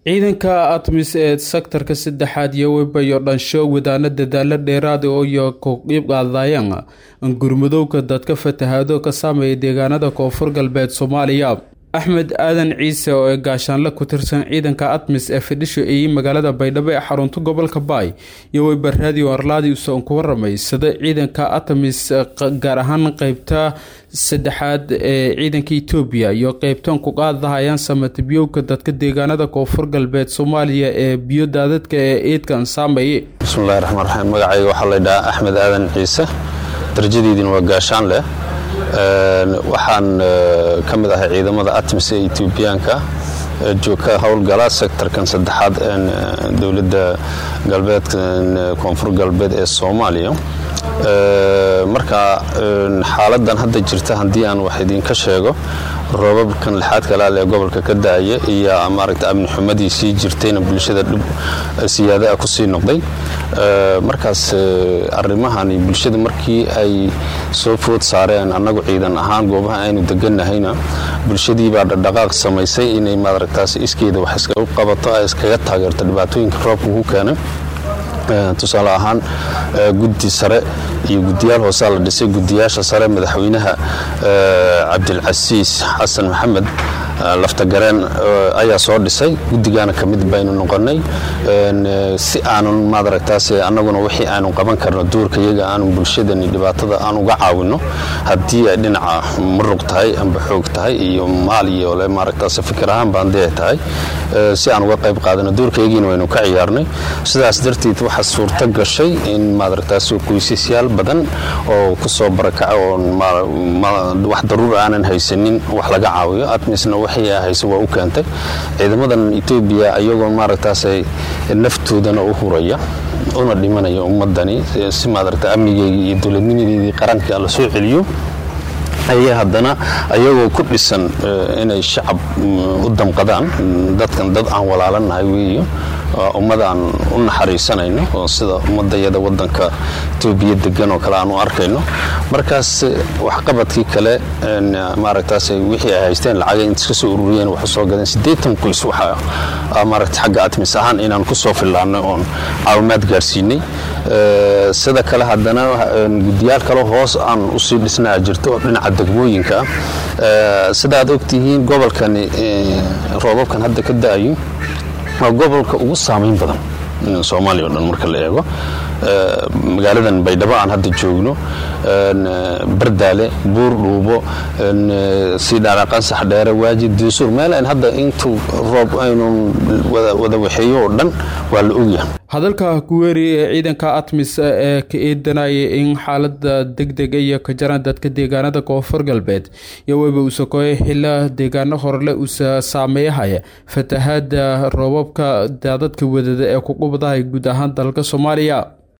ciidanka atmis ee sektarka saddexaad iyo webayo dhansho wadaana dadaalo dheeraada iyo kuqiib qaadayaan gurmudowga dadka fatahaado ka saameeya deegaanada koonfur galbeed soomaaliya axmed aadan ciise oo ee gaashaanle ku tirsan ciidanka atmis ee fidhisho eeyi magaalada baydhabo ee xarunta gobolka baay iyo weyba radio arlaadi usoon ku waramay sida ciidanka atmis gaar ahaan qeybta saddexaad ee ciidanka etoobiya iyo qeybtan ku qaadahayaan samatibiyowka dadka deegaanada koonfur galbeed soomaaliya ee biyo daadadka ee eedkan saameeye bismillahi raxmaan raxiim magacayga waxaa laydhahaa axmed aadan ciise darajadiidina waa gaashaan leh waxaan ka mid ahay ciidamada atmis ee etoobiyaanka joogka howlgala sektarkan saddexaad dowladda galbeedka koonfur galbeed ee soomaaliya marka xaaladan hadda jirta haddii aan wax idinka sheego roobabkan lixaad kalaal ee gobolka ka da-aya iyo maaragta amni xumadii sii jirtayna bulshada dhib siyaadaa ku sii noqday markaas arrimahani bulshada markii ay soo food saareen annagu ciidan ahaan goobaha aynu deganahayna bulshadii baa dhaqdhaqaaq samaysay inay maaragtaas iskeeda wax iskagu qabato ay iskaga taageerto dhibaatooyinka roobka ku keenay tusaale ahaan guddi sare iyo guddiyaal hoosaa la dhisay guddiyaasha sare madaxweynaha cabdilcasiis xasan maxamed laftagareen ayaa soo dhisay guddigaana ka mid baynu noqonnay si aanun maadaragtaas annaguna wixii aanu qaban karno duurka iyaga aanu bulshadani dhibaatada aan uga caawinno haddii ay dhinaca muruq tahay amba xoog tahay iyo maal iyo le maaragtaas fikir ahaan baan dee tahay si aan uga qayb qaadano duurkayagiina waynu ka ciyaarnay sidaas darteed waxaa suurto gashay in maadaragtaas qoysasyaal badan oo ku soo barakaca oo wax daruur aanan haysanin wax laga caawiyo atmisna waxay hayse waa u keentay ciidamadan etoobiya iyagoo maaragtaas naftoodana u huraya una dhimanaya ummadani si maadaragta amnigeygii iyo dowladnimadeedii qaranka la soo celiyo ayay haddana ayagoo ku dhisan inay shacab u damqadaan dadkan dad aan walaalanahay weeyo ummada aan u naxariisanayno oo sida ummadayada wadanka etoobiya degan oo kale aan u arkayno markaas waxqabadkii kale maaragtaas wixii ay haysteen lacagay inta iska soo ururiyeen wax usoo gadeen siddeetan qoys waxa maaragta xagga atmis ahaan inaan ku soo fillaannay oon caawimaad gaarsiinay sida kale haddana guddiyaal kale hoos aan usii dhisnaa jirto oo dhinaca degmooyinka ah sida aad ogtihiin gobolkani roobabkan hadda ka da-ayo waa gobolka ugu saamayn badan soomaaliya o dhan marka la eego magaaladan baydhabo aan hadda joogno bardaale buur dhuubo siidhaala qansax dheere waajid duusuur meel ayn hadda intuu roob aynu wada waxeeyo oo dhan waa la ogyahay hadalka kuweeri ee ciidanka atmis ee ka eedanaya in xaalada degdega iyo ka jaran dadka deegaanada koonfur galbeed iyo weyba usakoye xila deegaano horele usa saameeyahaya fatahaada roobabka daadadka wadada ee ku qubdahay guud ahaan dalka soomaaliya